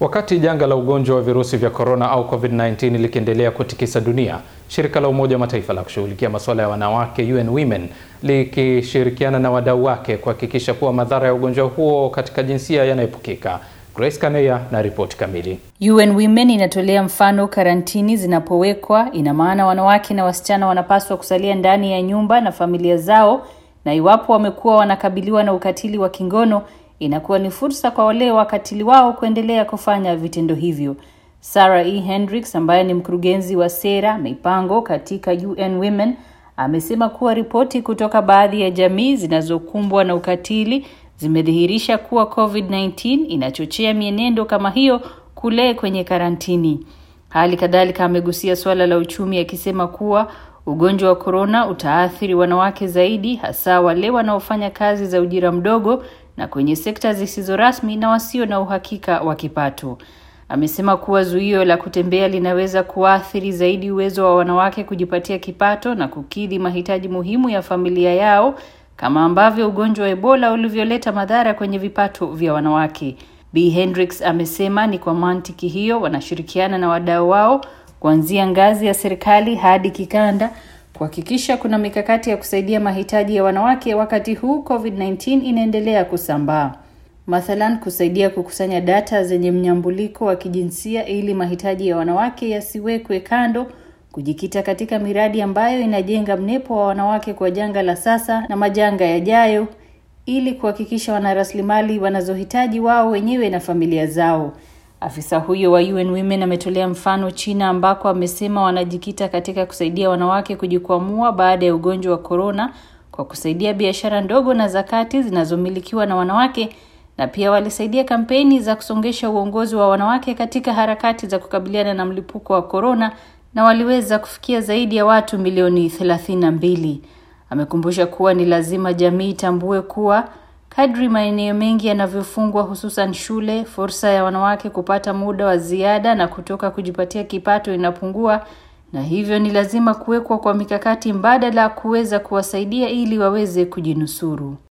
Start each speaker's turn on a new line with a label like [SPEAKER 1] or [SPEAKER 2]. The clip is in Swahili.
[SPEAKER 1] Wakati janga la ugonjwa wa virusi vya korona au COVID-19 likiendelea kutikisa dunia, shirika la Umoja wa Mataifa la kushughulikia masuala ya wanawake UN Women likishirikiana na wadau wake kuhakikisha kuwa madhara ya ugonjwa huo katika jinsia yanaepukika. Grace Kaneya na ripoti kamili.
[SPEAKER 2] UN Women inatolea mfano karantini zinapowekwa, ina maana wanawake na wasichana wanapaswa kusalia ndani ya nyumba na familia zao, na iwapo wamekuwa wanakabiliwa na ukatili wa kingono inakuwa ni fursa kwa wale wakatili wao kuendelea kufanya vitendo hivyo. Sarah E. Hendricks ambaye ni mkurugenzi wa sera mipango katika UN Women amesema kuwa ripoti kutoka baadhi ya jamii zinazokumbwa na ukatili zimedhihirisha kuwa COVID-19 inachochea mienendo kama hiyo kule kwenye karantini. Hali kadhalika amegusia suala la uchumi akisema kuwa ugonjwa wa korona utaathiri wanawake zaidi, hasa wale wanaofanya kazi za ujira mdogo na kwenye sekta zisizo rasmi na wasio na uhakika wa kipato. Amesema kuwa zuio la kutembea linaweza kuathiri zaidi uwezo wa wanawake kujipatia kipato na kukidhi mahitaji muhimu ya familia yao, kama ambavyo ugonjwa wa Ebola ulivyoleta madhara kwenye vipato vya wanawake. B Hendricks amesema ni kwa mantiki hiyo wanashirikiana na wadau wao kuanzia ngazi ya serikali hadi kikanda kuhakikisha kuna mikakati ya kusaidia mahitaji ya wanawake wakati huu COVID-19 inaendelea kusambaa. Mathalan, kusaidia kukusanya data zenye mnyambuliko wa kijinsia ili mahitaji ya wanawake yasiwekwe kando, kujikita katika miradi ambayo inajenga mnepo wa wanawake kwa janga la sasa na majanga yajayo ili kuhakikisha wana rasilimali wanazohitaji wao wenyewe na familia zao. Afisa huyo wa UN Women ametolea mfano China ambako amesema wanajikita katika kusaidia wanawake kujikwamua baada ya ugonjwa wa korona kwa kusaidia biashara ndogo na zakati zinazomilikiwa na wanawake na pia walisaidia kampeni za kusongesha uongozi wa wanawake katika harakati za kukabiliana na mlipuko wa korona na waliweza kufikia zaidi ya watu milioni thelathini na mbili. Amekumbusha kuwa ni lazima jamii itambue kuwa kadri maeneo mengi yanavyofungwa, hususan shule, fursa ya wanawake kupata muda wa ziada na kutoka kujipatia kipato inapungua, na hivyo ni lazima kuwekwa kwa mikakati mbadala kuweza kuwasaidia ili waweze kujinusuru.